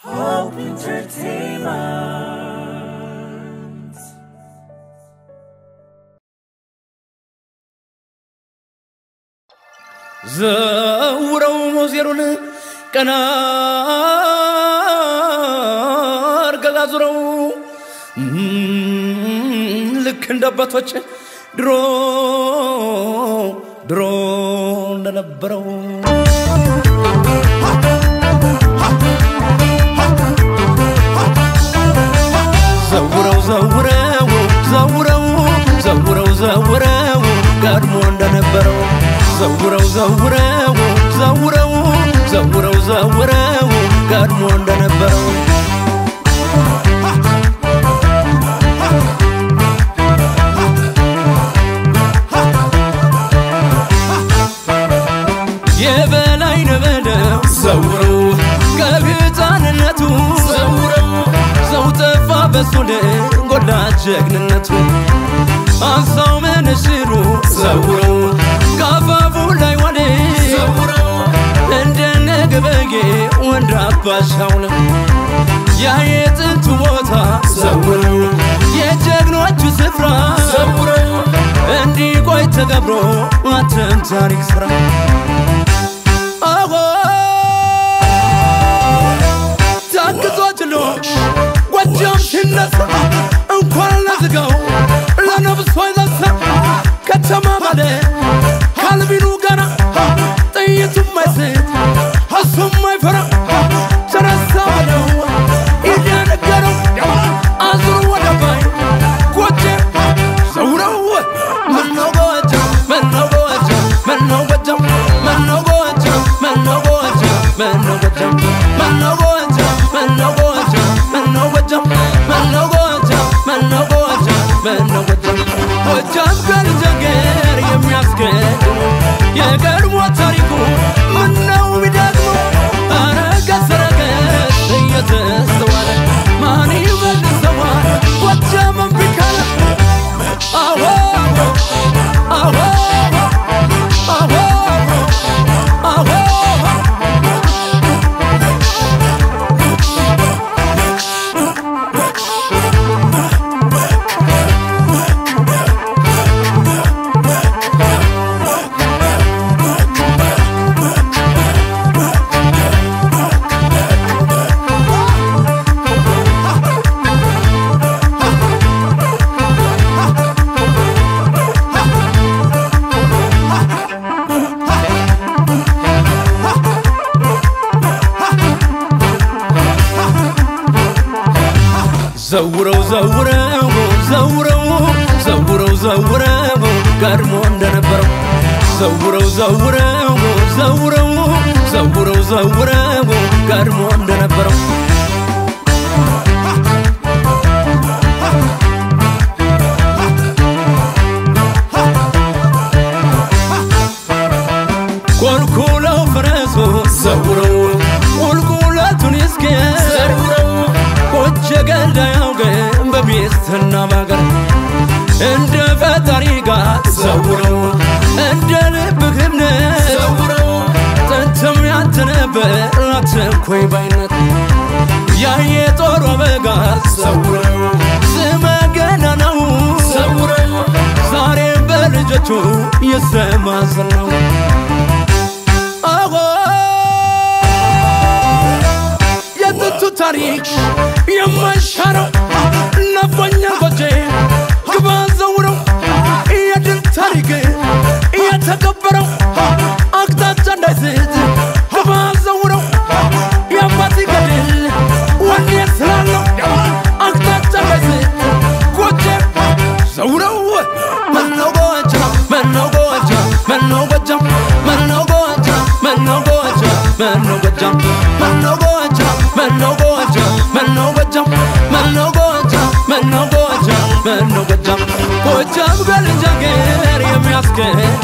Hope Entertainment. ዘውረው ሞዜሩን ቀና አርገጋዙረው ልክ እንደ አባቶች ድሮ ድሮ እንደነበረው ዘውረው ዘውረው ዘውረው ዘውረው ዘውረው ቀድሞ እንደነበረው ዘውረው ዘውረው ዘውረው ዘውረው ዘውረው ቀድሞ እንደነበረው የበላይ ነበደው ዘውረው ከህፃንነቱ ዘውረው ሰው ጠፋ በሱ ጎላ ጀግንነቱ አንሳው መነሽሩ ዘውረው ካፋፉ ላይ ዋለ ዘውረው እንደነ ገበጌ ወንድ አባሻው ነው ያ የጥንቱ ቦታ ዘውረው የጀግኖቹ ስፍራ ዘውረው እንዲቆይ ተገብሮ አተም ታሪክ ስራ አዎ ታግዞ ችሎ ጎጃም ሲነሳ እንኳን ለዝጋው ለነብሶ ይዘሳ ከተማ ማለ ካልቢኑ ገና ጥይቱም አይስት እሱም አይፈራ ተነሳ በለው እያነገረው አዙሩ ወደ ባይ ጎጀ ሰውረው ምነው ጎጃም ምነው ጎጃም ምነው ጎጃም ምነው ጎጃም ምነው ጎጃም ምነው ጎጃም ምነው ጎጃም ምነው ጎጃም ምነው ጎጃም ምነው ጎጃም ምነው ጎጃም ምነው ጎጃም ጎጃም ከልጀገር የሚያስገድሙ የቀድሞ ታሪኩ ምነው ቢደግሞ ኧረ ገሰረገስ እየተስተዋለ ማን ይመልሰዋል ጎጃም እምቢ ካለ አዎ አዎ አዎ አዎ ዘውረው ዘውረው ዘውረው ዘውረው ዘውረው ቀድሞ እንደነበረው ዘውረው ዘውረው ዘውረው ዘውረው ዘውረው ቀድሞ እንደነበረው ኮልኩለው ፈረሱ ዘውረው ቁልቁለቱን እስኪ ዘውረው ቆጀ ገዳ ያውገን በሚስትና ባገር እንደ ፈጣሪ ጋር ዘውረው እንደ ልብህ እምነት ዘውረው ጥንትም ያንተ ነበር አትንኮይ ባይነት ያ የጦር አበጋዝ ዘውረው ስመ ገናናው ዘውረው ዛሬም በልጆቹ ይሰማዝን ነው አዎ የጥንቱ ታሪክ የማይሻረው ናፍቆኛ ጎጄ ግባ ዘውረው የድል ታሪክ የተከበረው አቅጣጫ እንዳይስት ግባ ዘውረው የአባት ገድል ወኔ ስላለው አቅጣጫ እንዳይስት ጎጄ ዘውረው መነው ጎጃም መነው ጎጃም መነው ጎጃም መነው ጎጃም መነው ጎጃም መነው ጎጃም መነው ጎጃም መነው ጎጃም መነው ጎጃም መነው ጎጃም መነው ጎጃም መነው ጎጃም ጎጃም ከልጅ አገር የሚያስገድ